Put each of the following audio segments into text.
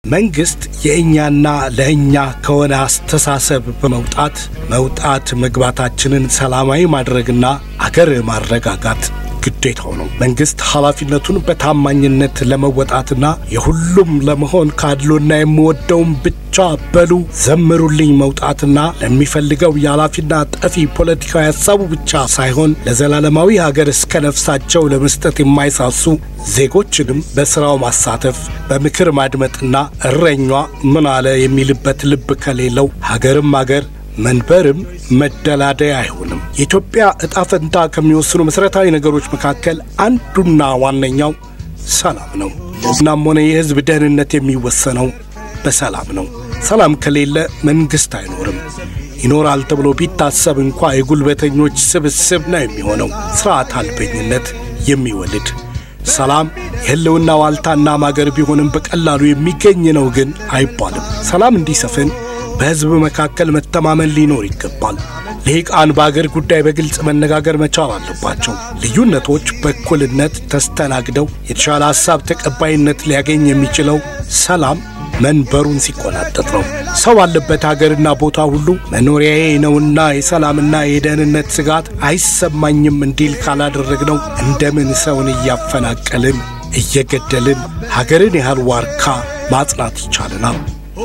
መንግስት የእኛና ለእኛ ከሆነ አስተሳሰብ በመውጣት መውጣት መግባታችንን ሰላማዊ ማድረግና አገር ማረጋጋት ግዴታው ነው። መንግስት ኃላፊነቱን በታማኝነት ለመወጣትና የሁሉም ለመሆን ካድሎና የምወደውን ብቻ በሉ ዘምሩልኝ መውጣትና ለሚፈልገው የኃላፊና ጠፊ ፖለቲካዊ ሀሳቡ ብቻ ሳይሆን ለዘላለማዊ ሀገር እስከ ነፍሳቸው ለመስጠት የማይሳሱ ዜጎችንም በስራው ማሳተፍ በምክር ማድመጥና እረኟ ምን አለ የሚልበት ልብ ከሌለው ሀገርም ሀገር መንበርም መደላደያ አይሆንም። የኢትዮጵያ ዕጣ ፈንታ ከሚወስኑ መሠረታዊ ነገሮች መካከል አንዱና ዋነኛው ሰላም ነው። እናም ሆነ የሕዝብ ደህንነት የሚወሰነው በሰላም ነው። ሰላም ከሌለ መንግሥት አይኖርም። ይኖራል ተብሎ ቢታሰብ እንኳ የጉልበተኞች ስብስብ ነው የሚሆነው፣ ሥርዓት አልበኝነት የሚወልድ ሰላም የሕልውና ዋልታና ማገር ቢሆንም በቀላሉ የሚገኝ ነው ግን አይባልም። ሰላም እንዲሰፍን በሕዝብ መካከል መተማመን ሊኖር ይገባል። ልሂቃን በአገር ጉዳይ በግልጽ መነጋገር መቻል አለባቸው። ልዩነቶች በእኩልነት ተስተናግደው የተሻለ ሐሳብ ተቀባይነት ሊያገኝ የሚችለው ሰላም መንበሩን ሲቆናጠጥ ነው። ሰው ባለበት አገርና ቦታ ሁሉ መኖሪያዬ ነውና የሰላምና የደህንነት ስጋት አይሰማኝም እንዲል ካላደረግነው እንደምን ሰውን እያፈናቀልን እየገደልን ሀገርን ያህል ዋርካ ማጽናት ይቻለናል?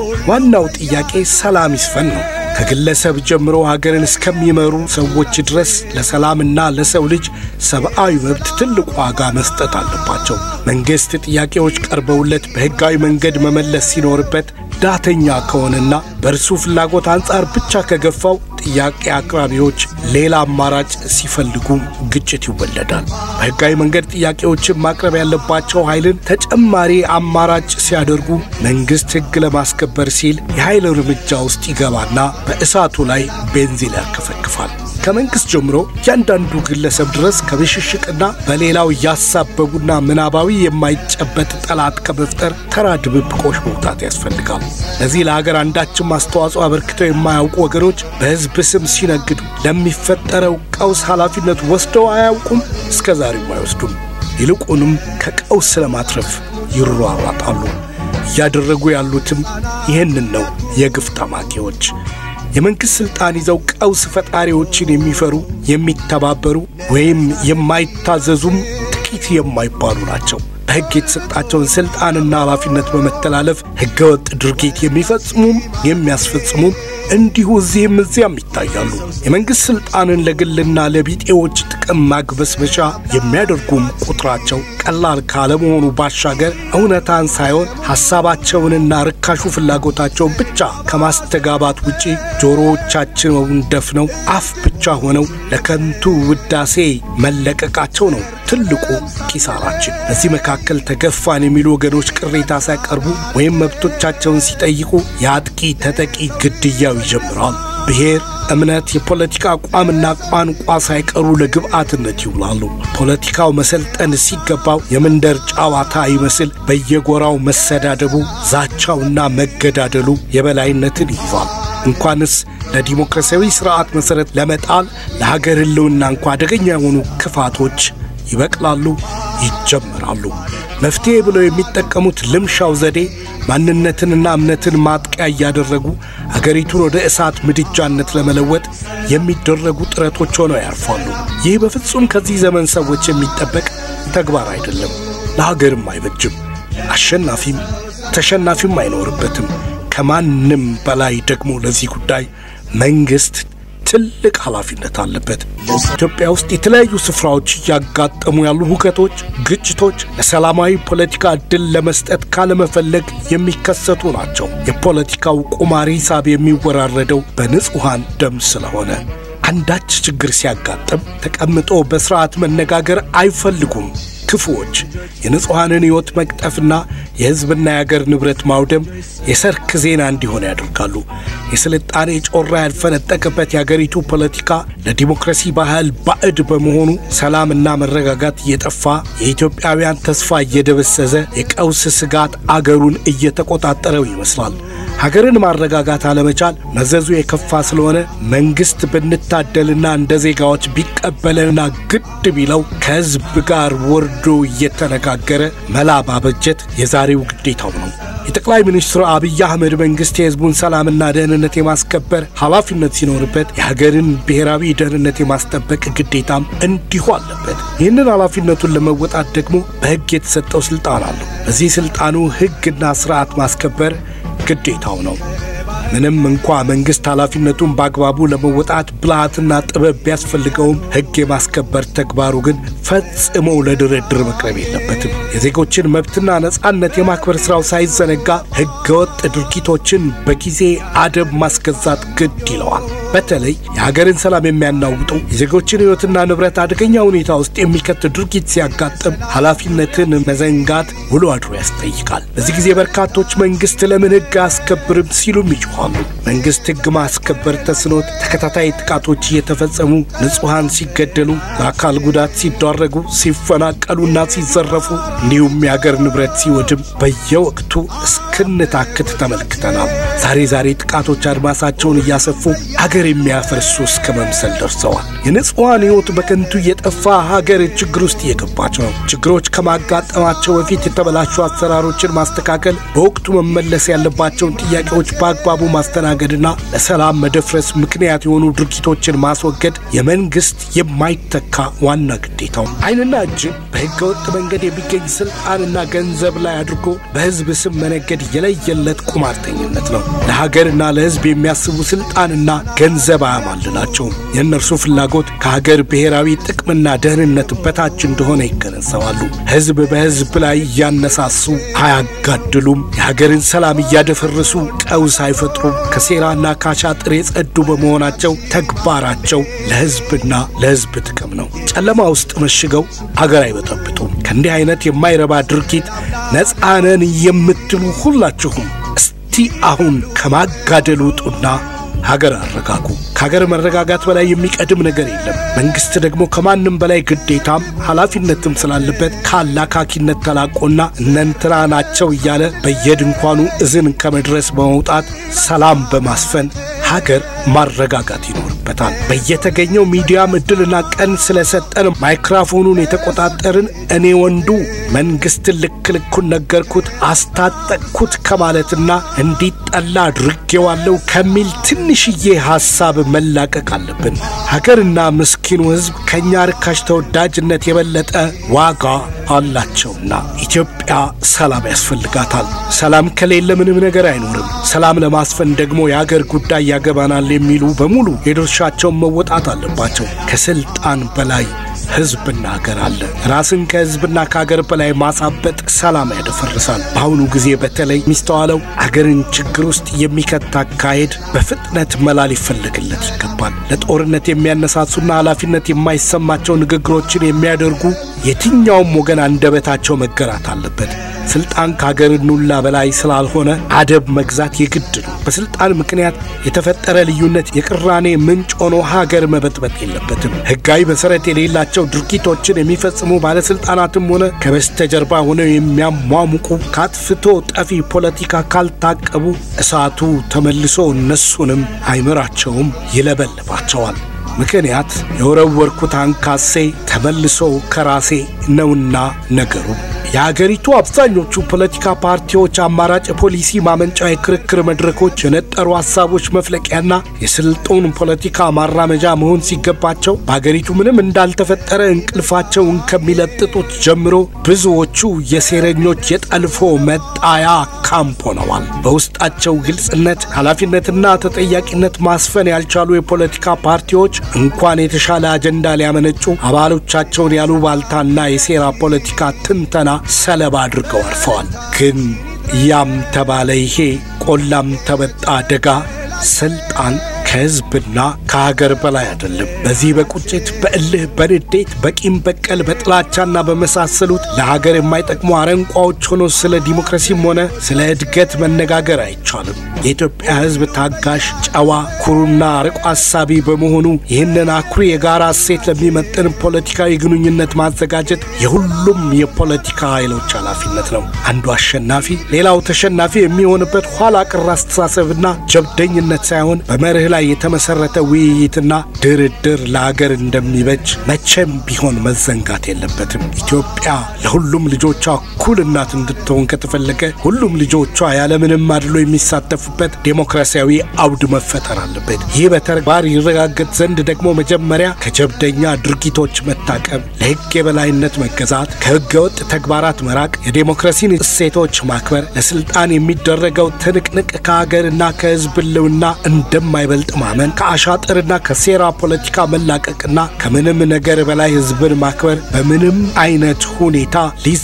ዋናው ጥያቄ ሰላም ይስፈን ነው። ከግለሰብ ጀምሮ ሀገርን እስከሚመሩ ሰዎች ድረስ ለሰላምና ለሰው ልጅ ሰብአዊ መብት ትልቅ ዋጋ መስጠት አለባቸው። መንግሥት ጥያቄዎች ቀርበውለት በሕጋዊ መንገድ መመለስ ሲኖርበት ዳተኛ ከሆነና በእርሱ ፍላጎት አንጻር ብቻ ከገፋው ጥያቄ አቅራቢዎች ሌላ አማራጭ ሲፈልጉ ግጭት ይወለዳል። በሕጋዊ መንገድ ጥያቄዎችን ማቅረብ ያለባቸው ኃይልን ተጨማሪ አማራጭ ሲያደርጉ መንግሥት ሕግ ለማስከበር ሲል የኃይል እርምጃ ውስጥ ይገባና በእሳቱ ላይ ቤንዚን ያርከፈክፋል። ከመንግሥት ጀምሮ እያንዳንዱ ግለሰብ ድረስ ከብሽሽቅና በሌላው እያሳበቡና ምናባዊ የማይጨበጥ ጠላት ከመፍጠር ተራ ድብብቆሽ መውጣት ያስፈልጋል። ለዚህ ለሀገር አንዳችም አስተዋጽኦ አበርክተው የማያውቁ ወገኖች በሕዝብ ስም ሲነግዱ ለሚፈጠረው ቀውስ ኃላፊነት ወስደው አያውቁም፣ እስከ ዛሬም አይወስዱም። ይልቁንም ከቀውስ ለማትረፍ ይሯሯጣሉ። እያደረጉ ያሉትም ይህንን ነው። የግፍ ጠማቂዎች የመንግሥት ሥልጣን ይዘው ቀውስ ፈጣሪዎችን የሚፈሩ የሚተባበሩ ወይም የማይታዘዙም ጥቂት የማይባሉ ናቸው። በሕግ የተሰጣቸውን ሥልጣንና ኃላፊነት በመተላለፍ ሕገወጥ ድርጊት የሚፈጽሙም የሚያስፈጽሙም እንዲሁ እዚህም እዚያም ይታያሉ። የመንግሥት ሥልጣንን ለግልና ለቢጤዎች ጥቅም ማግበስበሻ የሚያደርጉም ቁጥራቸው ቀላል ካለመሆኑ ባሻገር እውነታን ሳይሆን ሐሳባቸውንና ርካሹ ፍላጎታቸውን ብቻ ከማስተጋባት ውጪ ጆሮዎቻቸውን ደፍነው አፍ ብቻ ሆነው ለከንቱ ውዳሴ መለቀቃቸው ነው ትልቁ ኪሳራችን። በዚህ መካከል ተገፋን የሚሉ ወገኖች ቅሬታ ሲያቀርቡ ወይም መብቶቻቸውን ሲጠይቁ የአጥቂ ተጠቂ ግድያው ይጀምራል። ብሔር፣ እምነት፣ የፖለቲካ አቋምና ቋንቋ ሳይቀሩ ለግብአትነት ይውላሉ። ፖለቲካው መሰልጠን ሲገባው የመንደር ጨዋታ ይመስል በየጎራው መሰዳደቡ፣ ዛቻውና መገዳደሉ የበላይነትን ይይዛል። እንኳንስ ለዲሞክራሲያዊ ስርዓት መሠረት ለመጣል ለሀገር ሕልውና እንኳ አደገኛ የሆኑ ክፋቶች ይበቅላሉ፣ ይጀምራሉ። መፍትሔ ብለው የሚጠቀሙት ልምሻው ዘዴ ማንነትንና እምነትን ማጥቂያ እያደረጉ አገሪቱን ወደ እሳት ምድጃነት ለመለወጥ የሚደረጉ ጥረቶች ሆነው ያርፋሉ። ይህ በፍጹም ከዚህ ዘመን ሰዎች የሚጠበቅ ተግባር አይደለም፣ ለሀገርም አይበጅም። አሸናፊም ተሸናፊም አይኖርበትም። ከማንም በላይ ደግሞ ለዚህ ጉዳይ መንግሥት ትልቅ ኃላፊነት አለበት። ኢትዮጵያ ውስጥ የተለያዩ ስፍራዎች እያጋጠሙ ያሉ ሁከቶች፣ ግጭቶች ለሰላማዊ ፖለቲካ ዕድል ለመስጠት ካለመፈለግ የሚከሰቱ ናቸው። የፖለቲካው ቁማር ሂሳብ የሚወራረደው በንጹሐን ደም ስለሆነ አንዳች ችግር ሲያጋጥም ተቀምጦ በሥርዓት መነጋገር አይፈልጉም። ክፉዎች የንጹሐንን ሕይወት መቅጠፍና የሕዝብና የአገር ንብረት ማውደም የሰርክ ዜና እንዲሆን ያደርጋሉ። የስልጣኔ ጮራ ያልፈነጠቀበት የአገሪቱ ፖለቲካ ለዲሞክራሲ ባህል ባዕድ በመሆኑ ሰላምና መረጋጋት እየጠፋ የኢትዮጵያውያን ተስፋ እየደበሰዘ የቀውስ ስጋት አገሩን እየተቆጣጠረው ይመስላል። ሀገርን ማረጋጋት አለመቻል መዘዙ የከፋ ስለሆነ መንግሥት ብንታደልና እንደ ዜጋዎች ቢቀበለንና ግድ ቢለው ከሕዝብ ጋር ወርዶ እየተነጋገረ መላ ባበጀት የዛሬ የዛሬው ግዴታው ነው። የጠቅላይ ሚኒስትሩ አብይ አህመድ መንግስት የህዝቡን ሰላምና ደህንነት የማስከበር ኃላፊነት ሲኖርበት የሀገርን ብሔራዊ ደህንነት የማስጠበቅ ግዴታም እንዲሁ አለበት። ይህንን ኃላፊነቱን ለመወጣት ደግሞ በህግ የተሰጠው ስልጣን አለው። በዚህ ስልጣኑ ህግና ስርዓት ማስከበር ግዴታው ነው። ምንም እንኳ መንግስት ኃላፊነቱን በአግባቡ ለመወጣት ብልሃትና ጥበብ ቢያስፈልገውም ህግ የማስከበር ተግባሩ ግን ፈጽሞ ለድርድር መቅረብ የለበትም። የዜጎችን መብትና ነጻነት የማክበር ስራው ሳይዘነጋ ህገወጥ ድርጊቶችን በጊዜ አደብ ማስገዛት ግድ ይለዋል። በተለይ የሀገርን ሰላም የሚያናውጡ የዜጎችን ህይወትና ንብረት አደገኛ ሁኔታ ውስጥ የሚከት ድርጊት ሲያጋጥም ኃላፊነትን መዘንጋት ውሎ አድሮ ያስጠይቃል። በዚህ ጊዜ በርካቶች መንግስት ለምን ህግ አያስከብርም ሲሉም ይጮኻሉ። መንግስት ህግ ማስከበር ተስኖት ተከታታይ ጥቃቶች እየተፈጸሙ ንጹሐን ሲገደሉ፣ ለአካል ጉዳት ሲዳረጉ፣ ሲፈናቀሉና ሲዘረፉ እንዲሁም የአገር ንብረት ሲወድም በየወቅቱ እስክንታክት ተመልክተናል። ዛሬ ዛሬ ጥቃቶች አድማሳቸውን እያሰፉ ሀገር የሚያፈርሱ እስከ መምሰል ደርሰዋል። የንጹሐን ህይወት በከንቱ እየጠፋ ሀገር ችግር ውስጥ እየገባች ነው። ችግሮች ከማጋጠማቸው በፊት የተበላሹ አሰራሮችን ማስተካከል፣ በወቅቱ መመለስ ያለባቸውን ጥያቄዎች በአግባቡ ማስተናገድና ለሰላም መደፍረስ ምክንያት የሆኑ ድርጊቶችን ማስወገድ የመንግስት የማይተካ ዋና ግዴታው። ዓይንና እጅን በህገ ወጥ መንገድ የሚገኝ ስልጣንና ገንዘብ ላይ አድርጎ በህዝብ ስም መነገድ የለየለት ቁማርተኝነት ነው። ለሀገርና ለህዝብ የሚያስቡ ስልጣንና ገንዘብ አያማልላቸውም። የእነርሱ ፍላጎት ከሀገር ብሔራዊ ጥቅምና ደህንነት በታች እንደሆነ ይገነዘባሉ። ህዝብ በህዝብ ላይ እያነሳሱ አያጋድሉም። የሀገርን ሰላም እያደፈረሱ ቀውስ አይፈጥሩም። ከሴራና ከአሻጥር የጸዱ በመሆናቸው ተግባራቸው ለህዝብና ለህዝብ ጥቅም ነው። ጨለማ ውስጥ መሽገው አገር አይበጠብጡም። ከእንዲህ አይነት የማይረባ ድርጊት ነፃ ነን የምትሉ ሁላችሁም እስቲ አሁን ከማጋደል ውጡና ሀገር አረጋጉ። ከሀገር መረጋጋት በላይ የሚቀድም ነገር የለም። መንግስት ደግሞ ከማንም በላይ ግዴታም ኃላፊነትም ስላለበት ከአላካኪነት ተላቆና እነንትና ናቸው እያለ በየድንኳኑ እዝን ከመድረስ በመውጣት ሰላም በማስፈን ሀገር ማረጋጋት ይኖርበታል። በየተገኘው ሚዲያም እድልና ቀን ስለሰጠን ማይክራፎኑን የተቆጣጠርን እኔ ወንዱ መንግስትን ልክ ልኩን ነገርኩት፣ አስታጠቅኩት ከማለትና እንዲጠላ አድርጌዋለሁ ከሚል ትንሽዬ ሐሳብ መላቀቅ አለብን። ሀገርና ምስኪኑ ሕዝብ ከእኛ ርካሽ ተወዳጅነት የበለጠ ዋጋ አላቸውና ኢትዮጵያ ሰላም ያስፈልጋታል። ሰላም ከሌለ ምንም ነገር አይኖርም። ሰላም ለማስፈን ደግሞ የአገር ጉዳይ ያገባናል የሚሉ በሙሉ የድርሻቸውን መወጣት አለባቸው። ከስልጣን በላይ ህዝብና ሀገር አለ። ራስን ከህዝብና ከሀገር በላይ ማሳበጥ ሰላም ያደፈርሳል። በአሁኑ ጊዜ በተለይ የሚስተዋለው አገርን ችግር ውስጥ የሚከት አካሄድ በፍጥነት መላ ሊፈለግለት ይገባል። ለጦርነት የሚያነሳሱና ኃላፊነት የማይሰማቸው ንግግሮችን የሚያደርጉ የትኛውም ወገን አንደበታቸው መገራት አለበት። ስልጣን ከሀገር ኑላ በላይ ስላልሆነ አደብ መግዛት የግድ ነው። በስልጣን ምክንያት የተፈጠረ ልዩነት የቅራኔ ምንጭ ሆኖ ሀገር መበጥበጥ የለበትም። ህጋዊ መሰረት የሌላቸው ድርጊቶችን የሚፈጽሙ ባለስልጣናትም ሆነ ከበስተጀርባ ሆነው የሚያሟሙቁ ከአጥፍቶ ጠፊ ፖለቲካ ካልታቀቡ እሳቱ ተመልሶ እነሱንም አይምራቸውም፣ ይለበልባቸዋል። ምክንያት የወረወርኩት አንካሴ ተመልሶ ከራሴ ነውና ነገሩ። የአገሪቱ አብዛኞቹ ፖለቲካ ፓርቲዎች አማራጭ የፖሊሲ ማመንጫ የክርክር መድረኮች፣ የነጠሩ ሀሳቦች መፍለቂያና የስልጡን ፖለቲካ ማራመጃ መሆን ሲገባቸው በአገሪቱ ምንም እንዳልተፈጠረ እንቅልፋቸውን ከሚለጥጡት ጀምሮ ብዙዎቹ የሴረኞች የጠልፎ መጣያ ካምፕ ሆነዋል። በውስጣቸው ግልጽነት፣ ኃላፊነትና ተጠያቂነት ማስፈን ያልቻሉ የፖለቲካ ፓርቲዎች እንኳን የተሻለ አጀንዳ ሊያመነጩ አባሎቻቸውን ያሉባልታና የሴራ ፖለቲካ ትንተና ሰለባ አድርገው አልፈዋል። ግን ያም ተባለ ይሄ ቆላም ተበጣ ደጋ ስልጣን ከህዝብና ከሀገር በላይ አይደለም። በዚህ በቁጭት በእልህ በንዴት በቂም በቀል በጥላቻና በመሳሰሉት ለሀገር የማይጠቅሙ አረንቋዎች ሆኖ ስለ ዲሞክራሲም ሆነ ስለ እድገት መነጋገር አይቻልም። የኢትዮጵያ ህዝብ ታጋሽ፣ ጨዋ፣ ኩሩና አርቆ አሳቢ በመሆኑ ይህንን አኩሪ የጋራ እሴት ለሚመጥን ፖለቲካዊ ግንኙነት ማዘጋጀት የሁሉም የፖለቲካ ኃይሎች ኃላፊነት ነው። አንዱ አሸናፊ ሌላው ተሸናፊ የሚሆንበት ኋላ ቅር አስተሳሰብና ጀብደኝነት ሳይሆን በመርህ ላይ ላይ የተመሰረተ ውይይትና ድርድር ለሀገር እንደሚበጅ መቼም ቢሆን መዘንጋት የለበትም። ኢትዮጵያ ለሁሉም ልጆቿ እኩል እናት እንድትሆን ከተፈለገ ሁሉም ልጆቿ ያለምንም አድሎ የሚሳተፉበት ዴሞክራሲያዊ አውድ መፈጠር አለበት። ይህ በተግባር ይረጋገጥ ዘንድ ደግሞ መጀመሪያ ከጀብደኛ ድርጊቶች መታቀብ፣ ለሕግ የበላይነት መገዛት፣ ከሕገ ወጥ ተግባራት መራቅ፣ የዴሞክራሲን እሴቶች ማክበር፣ ለስልጣን የሚደረገው ትንቅንቅ ከሀገርና ከሕዝብ ሕልውና እንደማይበልጥ ማመን፣ ከአሻጥርና ከሴራ ፖለቲካ መላቀቅና ከምንም ነገር በላይ ሕዝብን ማክበር በምንም አይነት ሁኔታ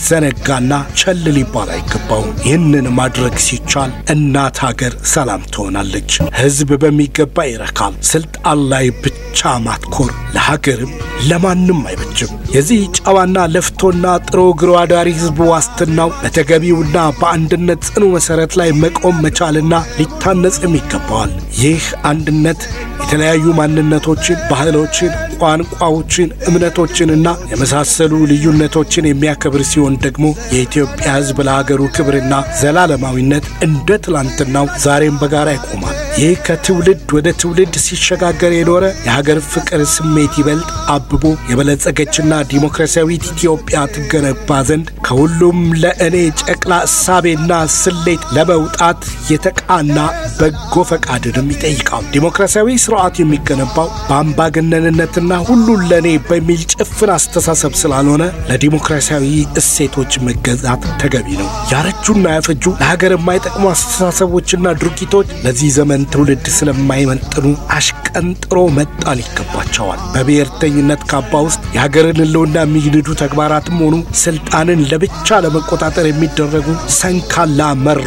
ሊዘነጋና ቸል ሊባል አይገባውም። ይህንን ማድረግ ሲቻል እናት ሀገር ሰላም ትሆናለች። ሕዝብ በሚገባ ይረካል። ስልጣን ላይ ብቻ ማትኮር ለሀገርም ለማንም አይበጅም። የዚህ ጨዋና ለፍቶና ጥሮ ግሮ አዳሪ ሕዝብ ዋስትናው በተገቢውና በአንድነት ጽኑ መሠረት ላይ መቆም መቻልና ሊታነጽም ይገባዋል። ይህ አንድነት የተለያዩ ማንነቶችን፣ ባህሎችን፣ ቋንቋዎችን፣ እምነቶችንና የመሳሰሉ ልዩነቶችን የሚያከብር ሲሆን ደግሞ የኢትዮጵያ ሕዝብ ለሀገሩ ክብርና ዘላለማዊነት እንደ ትላንትናው ዛሬም በጋራ ይቆማል። ይህ ከትውልድ ወደ ትውልድ ሲሸጋገር የኖረ የሀገር ፍቅር ስሜት ይበልጥ አብቦ የበለጸገችና ዲሞክራሲያዊት ኢትዮጵያ ትገነባ ዘንድ ከሁሉም ለእኔ ጨቅላ እሳቤና ስሌት ለመውጣት የተቃና በጎ ፈቃድንም ይጠይቃል። ዲሞክራሲያዊ ስርዓት የሚገነባው በአምባገነንነትና ሁሉን ለእኔ በሚል ጭፍን አስተሳሰብ ስላልሆነ ለዲሞክራሲያዊ እሴቶች መገዛት ተገቢ ነው። ያረጁና ያፈጁ ለሀገር የማይጠቅሙ አስተሳሰቦችና ድርጊቶች ለዚህ ዘመን ትውልድ ስለማይመጥኑ አሽቀንጥሮ መጣል ይገባቸዋል። በብሔርተኝነት ካባ ውስጥ የሀገርን ሕልውና የሚንዱ ተግባራትም ሆኑ ስልጣንን ለብቻ ለመቆጣጠር የሚደረጉ ሰንካላ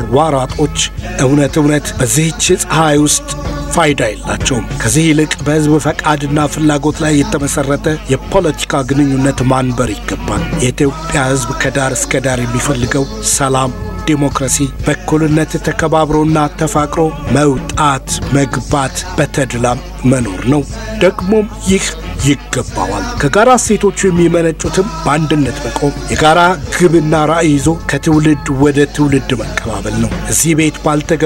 መሯሯጦች እውነት እውነት በዚህች ፀሐይ ውስጥ ፋይዳ የላቸውም። ከዚህ ይልቅ በሕዝብ ፈቃድና ፍላጎት ላይ የተመሠረተ የፖለቲካ ግንኙነት ማንበር ይገባል። የኢትዮጵያ ሕዝብ ከዳር እስከ ዳር የሚፈልገው ሰላም ዲሞክራሲ በእኩልነት ተከባብሮና ተፋቅሮ መውጣት መግባት በተድላም መኖር ነው። ደግሞም ይህ ይገባዋል። ከጋራ እሴቶቹ የሚመነጩትም በአንድነት መቆም፣ የጋራ ግብና ራዕይ ይዞ ከትውልድ ወደ ትውልድ መቀባበል ነው። እዚህ ቤት ባልተገ